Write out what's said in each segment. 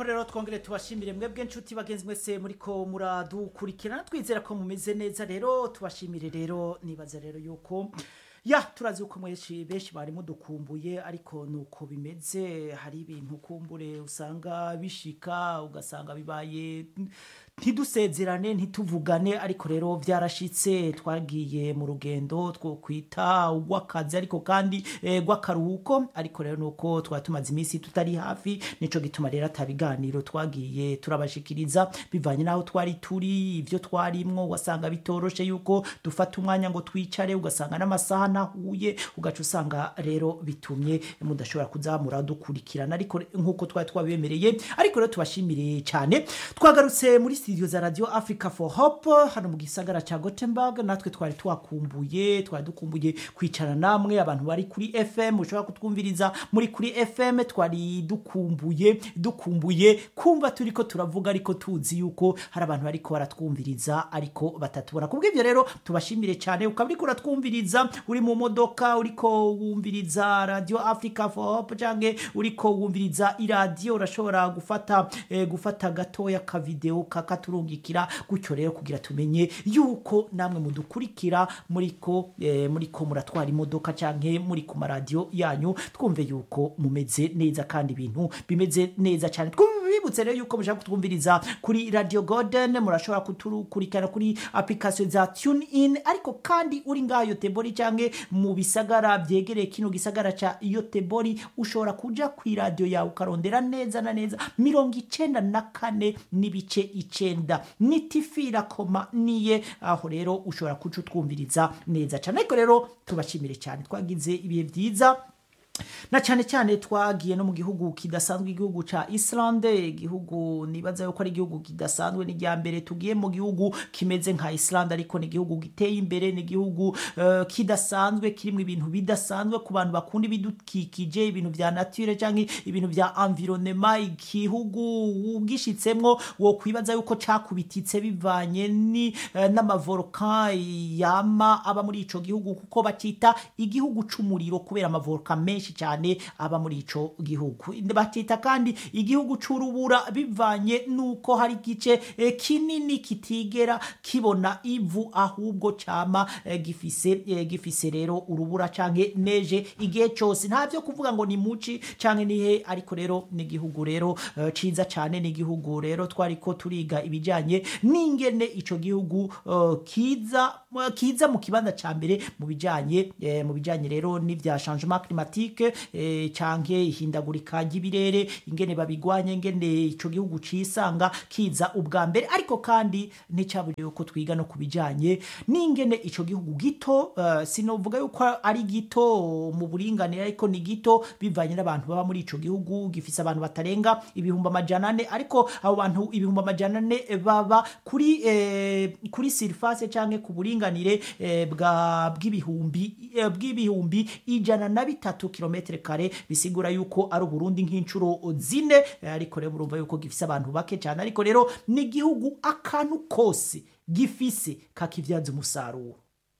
nuko rero twongere tubashimire mwebwe nshuti bagenzi mwese muriko muradukurikirana twizera ko mumeze neza rero tubashimire rero nibaza rero yuko ya turazi uko mwenshi benshi bari mudukumbuye ariko nuko bimeze hari ibintu kumbure usanga bishika ugasanga bibaye ntidusezerane ntituvugane ariko rero byarashitse twagiye mu rugendo two kwita urw'akazi ariko kandi eh, rw'akaruhuko ariko rero nuko twari tumaze iminsi tutari hafi nico gituma rero atabiganiro twagiye turabashikiriza bivanye n'aho twari turi ibyo twarimwo ugasanga bitoroshe yuko dufata umwanya ngo twicare ugasanga n'amasaha nahuye ugaca usanga rero bitumye mudashobora kuzamura dukurikirana ariko nk'uko twari twabemereye ariko rero tubashimire cyane twagarutse muri studio za radio africa for hope hano mu gisagara ca gothenburg natwe twari twakumbuye twari dukumbuye kwicara namwe abantu bari kuri fm ushobora kutwumviriza muri kuri fm twari dukumbuye dukumbuye kumva turiko turavuga ariko tuzi yuko hari abantu bariko baratwumviriza ariko batatubona kubw'ivyo rero tubashimire cyane ukaba uriko uratwumviriza uri mu modoka uriko wumviriza radio africa for hope canke uriko wumviriza iradiyo urashobora gufata eh, gufata gatoya ka video kakaturungikira gutyo rero kugira tumenye yuko namwe mudukurikira muriko eh, muriko muratwara imodoka canke muri ku maradiyo yanyu twumve yuko mumeze neza kandi ibintu bimeze neza cyane twibutse rero yuko mushaka kutwumviriza kuri radio golden murashobora kutukurikirana kuri application za tune in ariko kandi uri ngaho yotebori canke mu bisagara vyegereye kino gisagara ca yotebori ushobora kuja ku radio yawe ukarondera neza na neza mirongo icenda na kane n'ibice icenda nitifira koma niye aho rero ushobora kuca utwumviriza neza cane ariko rero tubashimire cyane twagize ibihe vyiza na cyane cyane twagiye no mu gihugu kidasanzwe igihugu ca Islande igihugu nibaza yuko ari igihugu kidasanzwe ni rya mbere tugiye mu gihugu kimeze nka Islande ariko ni igihugu giteye imbere ni igihugu uh, kidasanzwe kirimo ibintu bidasanzwe ku bantu bakunda ibidukikije ibintu vya nature canke ibintu vya environnement igihugu ugishitsemwo wo kwibaza yuko cakubititse bivanye ni uh, n'amavolcan yama aba muri ico gihugu kuko bacita igihugu c'umuriro kubera amavolcan menshi menshi cyane aba muri ico gihugu batita kandi igihugu c'urubura bivanye nuko hari igice eh, kinini kitigera kibona ivu ahubwo cama eh, gifise eh, gifise rero urubura canke neje igihe cyose nta byo kuvuga ngo ni muci canke nihe ariko rero ni igihugu rero eh, ciza cyane ni igihugu rero twariko turiga ibijanye n'ingene ico gihugu eh, kiza kiza mu kibanza ca mbere mu bijanye eh, mu bijanye rero n'ivya changement climatique eh, canke ihindagurika ry'ibirere ingene babigwanya ingene ico gihugu cisanga kiza ubwa mbere ariko kandi nticaburiye ko twiga no kubijanye n'ingene ico gihugu gito uh, sinovuga yuko ari gito mu buringanire ariko ni gito bivanye n'abantu baba muri ico gihugu gifise abantu batarenga ibihumbi amajana ane ariko abo bantu ibihumbi amajana ane baba kuri eh, kuri surface canke ku buringanire eh, bwa bw'ibihumbi eh, bw'ibihumbi ijana na bitatu kilometre kare bisigura yuko ari uburundi nk'inshuro zine ariko rero urumva yuko gifise abantu bake cyane ariko rero ni igihugu akantu kose gifise kakivyaza umusaruro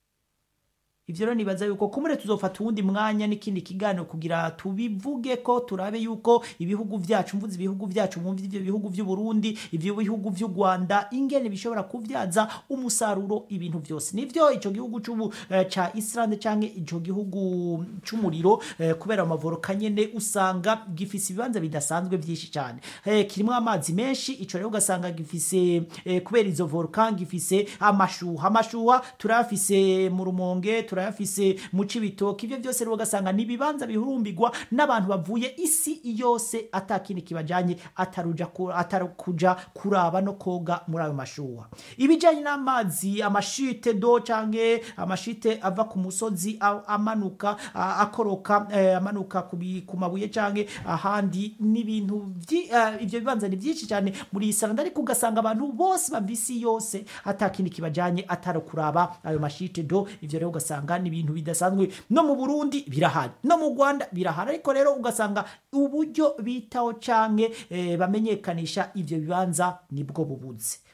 ivyo rero nibaza yuko kumure tuzofata uwundi mwanya n'ikindi kiganiro kugira tubivuge ko turabe yuko ibihugu vyacu mvuze ibihugu vyacu mwumva ivyo bihugu vy'u Burundi ivyo bihugu vy'u Rwanda ingene bishobora kuvyaza umusaruro ibintu vyose nivyo ico gihugu c'ubu eh, ca Islande canke ico gihugu c'umuriro eh, kubera amavoroka nyene usanga gifise ibibanza bidasanzwe vyinshi cyane eh, kirimo amazi menshi ico rero ugasanga gifise eh, kubera izo volcan gifise amashuha amashuha turafise mu rumonge turayafise mu cibitoki ivyo byose rero ugasanga ni ibibanza bihurumbirwa n'abantu bavuye isi yose atakindi kibajanye ataruja atarukuja kuraba no koga muri ayo mashuha ibijanye n'amazi amashite do canke amashite ava ku musozi amanuka akoroka eh, amanuka ku mabuye canke ahandi n'ibintu ivyo bibanza ni byinshi cyane muri Islanda ariko ugasanga abantu bose bavisi yose atakindi kibajanye atarukuraba ayo mashite do ivyo rero ugasanga ugasanga ni ibintu bidasanzwe no mu Burundi birahari no mu Rwanda birahari ariko rero ugasanga uburyo bitaho canke eh, bamenyekanisha ivyo bibanza nibwo bubuze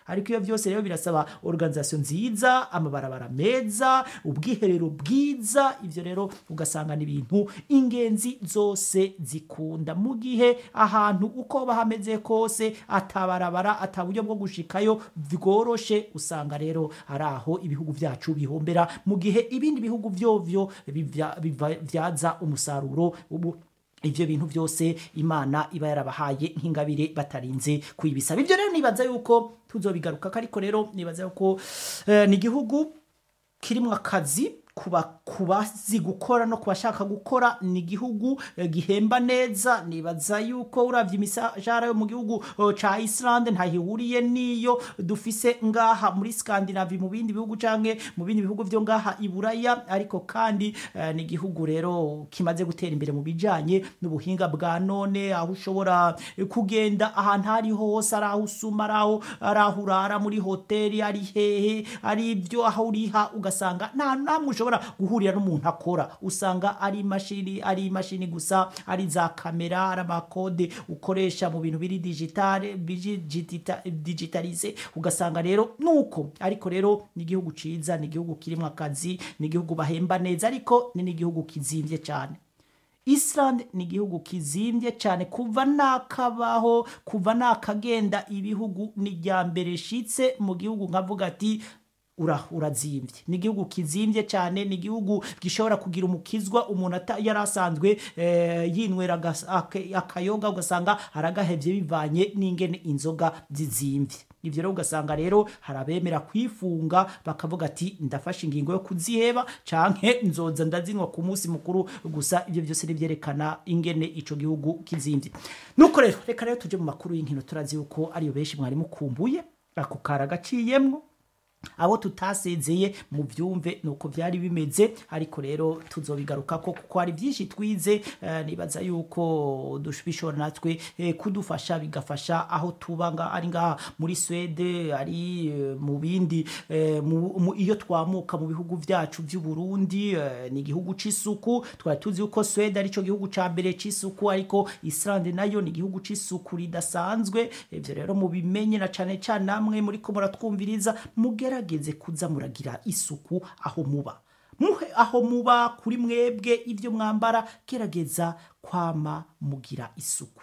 ariko iyo byose rero birasaba organisation nziza amabarabara meza ubwiherero bwiza ivyo rero ugasanga ni ibintu ingenzi zose zikunda mu gihe ahantu uko bahameze kose atabarabara ataburyo bwo gushikayo bworoshe usanga rero ari aho ibihugu vyacu bihombera mu gihe ibindi bihugu vyovyo bivya- bivyaza umusaruro ubu ivyo bintu byose imana iba yarabahaye nk'ingabire batarinze kuyibisaba ibyo rero nibaza yuko tuzobigaruka ariko rero nibaza yuko eh, ni igihugu kirimwo akazi kuba kubazi gukora no kubashaka gukora ni igihugu eh, gihemba neza nibaza yuko uravye imishahara yo mu gihugu eh, ca Iceland ntahihuriye niyo dufise ngaha muri Scandinavia mu bindi bihugu canke mu bindi bihugu vyo ngaha i Buraya ariko kandi eh, ni igihugu rero kimaze gutera imbere mu bijanye n'ubuhinga bwa none aho ushobora eh, kugenda ahantu ari hose ari aho usuma ari aho ari aho urara muri hoteli ari hehe ari ibyo aho uriha ugasanga nta namwe ushobora guhurira n'umuntu akora usanga ari imashini ari imashini gusa ari za kamera ari amakode ukoresha mu bintu biri digitale biri digita- digitalize ugasanga rero nuko ariko rero ni igihugu ciza ni igihugu kirimo akazi ni igihugu bahemba neza ariko ni n'igihugu kizimvye cyane Iceland ni igihugu kizimbye cyane kuva nakabaho kuva nakagenda ibihugu ni irya mbere shitse mu gihugu nkavuga ati ura urazimbye ni igihugu kizimbye cyane ni igihugu gishobora kugira umukizwa umuntu ata- yari asanzwe eh, yinywera agas- ake- akayoga ugasanga aragahevye bivanye n'ingene inzoga zizimbye ivyo rero ugasanga rero hari abemera kwifunga bakavuga ati ndafashe ingingo yo kuziheba canke nzoza ndazinywa ku munsi mukuru gusa ivyo byose nivyerekana ingene ico gihugu kizimbye nuko rero reka rero tuje mu makuru y'inkino turazi yuko ariyo benshi mwari mukumbuye ako kara gaciyemwo abo tutasezeye mu byumve nuko byari bimeze ariko rero tuzobigaruka ko kuko hari byinshi twize eh, nibaza yuko dush- bishobora natwe eh, kudufasha bigafasha aho tuba nga ari ngaha muri Swede ari eh, mu bindi eh, mu, mu, iyo twamuka mu bihugu vyacu by'u Burundi eh, ni igihugu c'isuku twari tuzi yuko Swede arico gihugu ca mbere c'isuku ariko Iceland nayo ni igihugu c'isuku ridasanzwe ivyo rero mubimenye na cane cane namwe muri ko muratwumviriza mugerageze kuza muragira isuku aho muba muhe aho muba kuri mwebwe ivyo mwambara gerageza kwama mugira isuku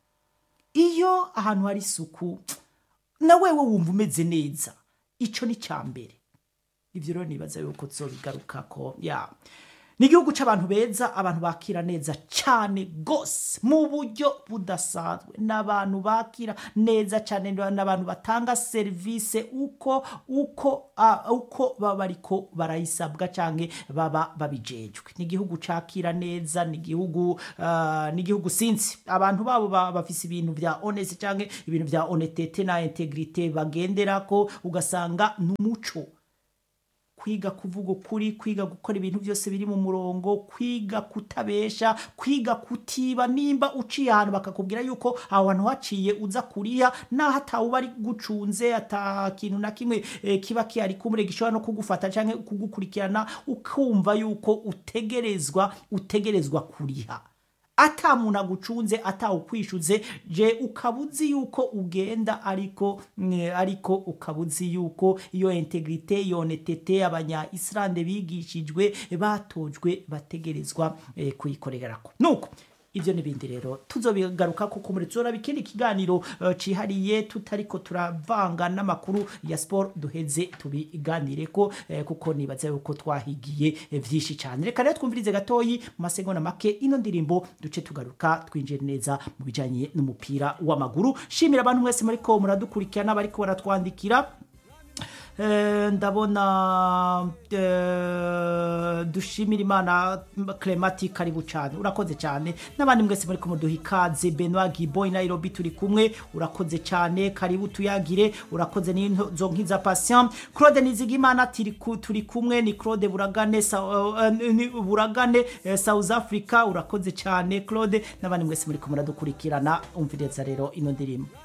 iyo ahantu hari isuku na wewe wumva umeze neza ico ni ca mbere ivyo rero nibaza yuko tuzobigarukako ya ni igihugu c'abantu beza abantu bakira neza cane gose mu buryo budasanzwe n'abantu bakira neza cane n'abantu batanga serivisi uko uko uh, uko baba bariko barayisabwa canke baba babijejwe ni igihugu cakira neza ni igihugu uh, ni igihugu sinzi abantu babo ba- bafise ibintu vya honest canke ibintu vya honestete na integrite bagenderako ugasanga n'umuco kwiga kuvuga ukuri kwiga gukora ibintu byose biri mu murongo kwiga kutabesha kwiga kutiba nimba uciye ahantu bakakubwira yuko aho hantu haciye uza kuriha naho atawuba ari gucunze ata kintu na kimwe eh, kiba kihari kumure gishobora no kugufata canke kugukurikirana ukumva yuko utegerezwa utegerezwa kuriha ata muntu agucunze atawukwishuze je ukaba uzi yuko ugenda ariko mm, ariko ukaba uzi yuko iyo integrite iyo honestete abanya Islande bigishijwe batojwe bategerezwa eh, kuyikorerako nuko ivyo n'ibindi rero tuzobigaruka kuko muri tuzora bikindi kiganiro uh, cihariye tutariko turavanga n'amakuru ya sport duheze tubiganireko eh, kuko nibaza yuko twahigiye eh, vyinshi cyane reka rero twumvirize gatoyi mu masegonda make ino ndirimbo duce tugaruka twinjire neza mu bijanye n'umupira w'amaguru shimira abantu mwese muriko muradukurikirana bariko baratwandikira Eh, ndabona eh, dushimira imana clemati karibu cyane urakoze cyane n'abandi mwese muri kumuduha ikaze benoit giboy nairobi turi kumwe urakoze cyane karibu tuyagire urakoze n'izo nkiza patient claude nizigimana turi ku- turi kumwe ni claude buragane Sa- eh, ni buragane eh, south africa urakoze cyane claude n'abandi mwese muri kumuradukurikirana umviriza rero ino ndirimbo